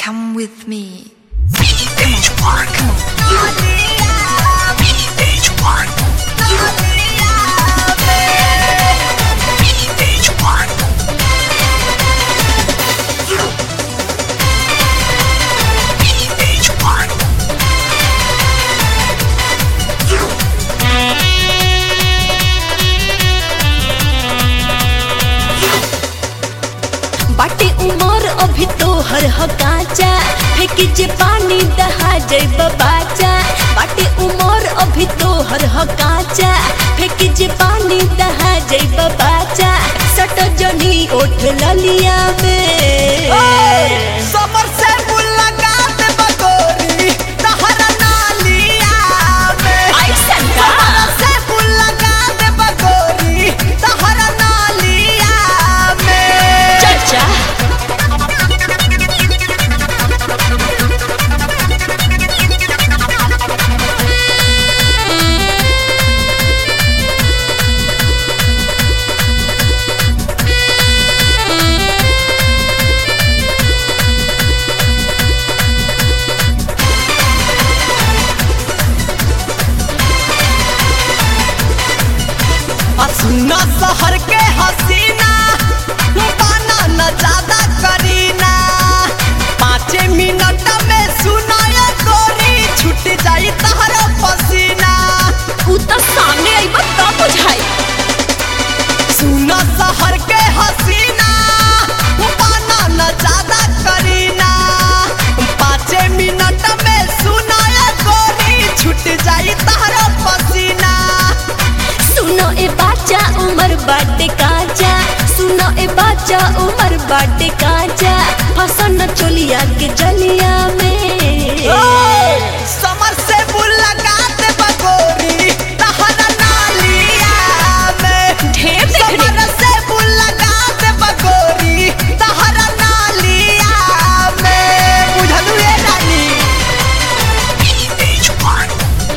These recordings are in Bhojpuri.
Come with me. VH1. VH1. VH1. VH1. बाटे उमर अभी तो हर हकाचा फेंकी जे पानी दहा जैब बाचा बाटे उमर अभी तो हर हकाचा फेंकी जे पानी दहा जैब बाचा सट जनी ओठ ललिया में समर से मुलाकात बगोरी तहरा नालिया में ऐसन का? समर से मुलाकात बगोरी तहरा नालिया में चर्चा सुना शहर के हसीना बाना न ज्यादा करीना पाँच मिनट में सुनाया गोरी छूट जाई तहरा पसीना उ त सामने आइब तब बुझाई सुना शहर के हसीना बाना न ज्यादा करीना पाँच मिनट में सुनाया गोरी छूट जाई तहरा पसीना सुनो ए बाचा उमर बाटे काचा सुनो ए बाचा उमर बाटे काचा फसन चोलिया के जलिया में समर से मुलाकात बगोरी तहरा नालिया में ढेर देख रे। समर से मुलाकात बगोरी तहरा नालिया में बुझलू ए रानी VH1.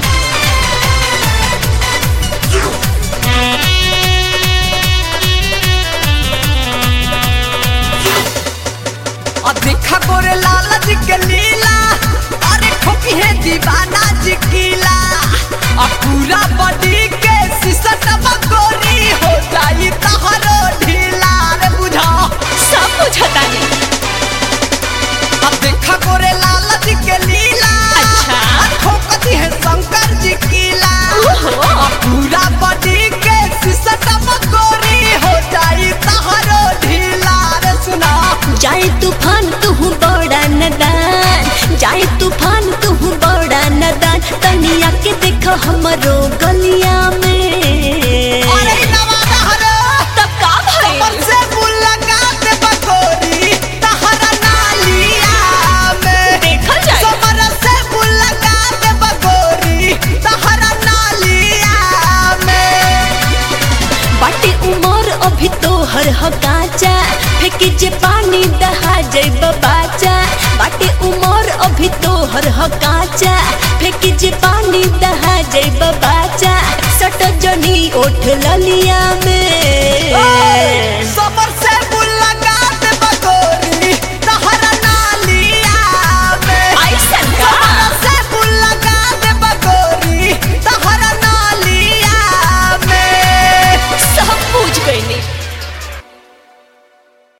और देखा गोरे लाला जी के लीला अरे ठोकी है दीवाना जी कीला और पूरा बॉडी के सिसट बगोरी हो जाई तहरो ढीला रे बुझा सब बुझता नहीं अब देखा गोरे लाला जी के लीला अच्छा। और ठोकती है शंकर जी कीला ओहो। और पूरा बॉडी के सिसट बगोरी हो जाई तहरो ढीला रे सुना जाए तूफान तू बड़ा नदान जाए तूफान तू बड़ा नदान तनिया के देखो हमरो गलिया में अरे नवादा हरो तब का समर भइल से मुलाकात बगोरी तहरा नालिया में देखल जाए समर से मुलाकात बगोरी तहरा नालिया में बाटे उमर अभी तो हर हकाचा फेंकी जे पानी दहा जैब बाचा बाटे उमर अभी तो हर हकाचा फेंकी जे पानी दहा जैब बाचा सट जनी ओठ ललिया में